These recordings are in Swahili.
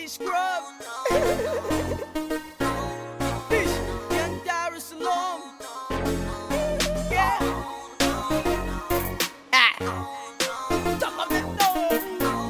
Fish Grub. Fish, Young Dar es Salaam. Yeah. Ah. Talk of it, no.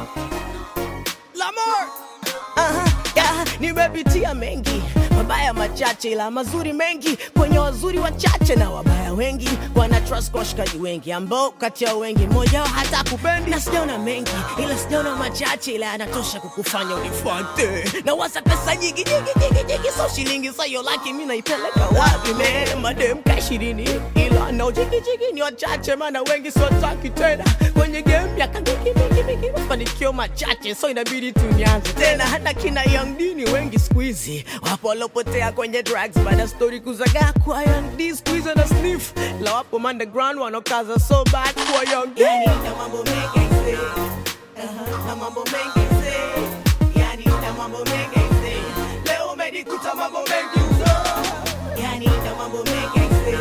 Lamar. Aha, yeah, nimepitia mengi mabaya machache ila mazuri mengi kwenye wazuri wachache na wabaya wengi wana trust kwa washikaji wengi ambao kati yao wengi mmoja wao hata kupendi na sijaona mengi ila sijaona machache ila yanatosha kukufanya unifuate na wasa pesa nyingi nyingi nyingi nyingi so shilingi sayo laki mi naipeleka wapi me madem ka ishirini ila no jiki jiki ni wachache maana wengi siwataki tena kwenye game ya kangiki mingi mingi mafanikio machache so inabidi tunianze tena hata kina young dini wengi squeezy wapo walopotea kwenye drugs baada story kuzagaa kwa young d squeeze na sniff la wapo underground wanokaza so bad kwa young d yani na mambo mengi aisee. Aha, na mambo mengi aisee. yani na mambo mengi aisee. leo umenikuta mambo mengi uzo yani na mambo mengi aisee.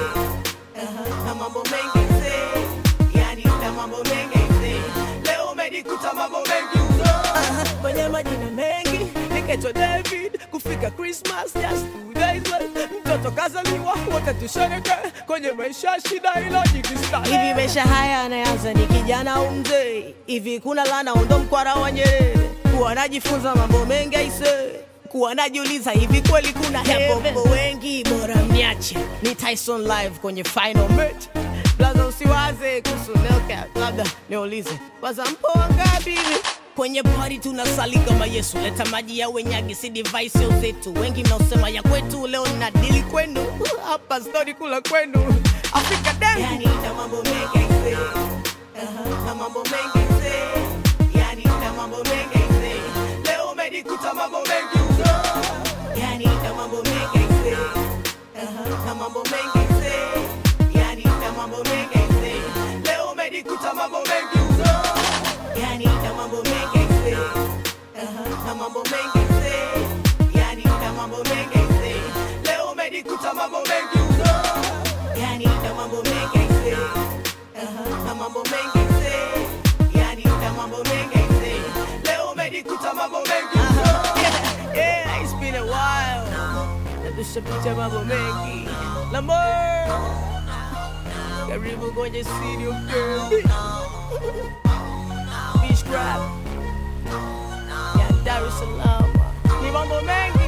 Aha, na mambo mengi aisee. yani na mambo mengi aisee. leo umenikuta mambo mengi uzo Aha, kwenye majina mengi nikaitwa david kufika christmas just two days late mtoto kazaliwa wote tushereke kwenye maisha ya shida ilo jikistari hivi maisha haya anaanza ni kijana au mzee hivi kuna lana undo mkwara wa nyerere kuwa najifunza mambo mengi aise kuwa najiuliza hivi kweli kuna yapopo wengi bora mniache ni tyson live kwenye final match blaza usiwaze kuhusu Hellcat, labda niulize kwanza mpo wangapi kwenye pari tunasali kama yesu leta maji ya wenyagi si device ya zetu wengi mnaosema ya kwetu leo na dili kwenu hapa stori kula kwenu afrika dem yani, na mambo mengi aisee. Aha, na mambo mengi aisee. yani na mambo mengi aisee. leo umenikuta mambo mengi uzo yani na mambo mengi aisee. Aha, na mambo mengi aisee. yani na mambo mengi aisee. leo umenikuta mambo mengi uzo yani na mambo mengi aisee. Aha, na mambo mengi aisee. yani na mambo mengi aisee. leo umenikuta mambo mengi uzo yani na mambo mengi aisee. Aha, na mambo mengi aisee. yani na mambo mengi aisee. leo umenikuta mambo mengi uzo yeah, yeah, it's been a while natushapicha mambo mengi Lamar karibu kwenye studio girl Beach Crab ya Dar es Salaam ni mambo mengi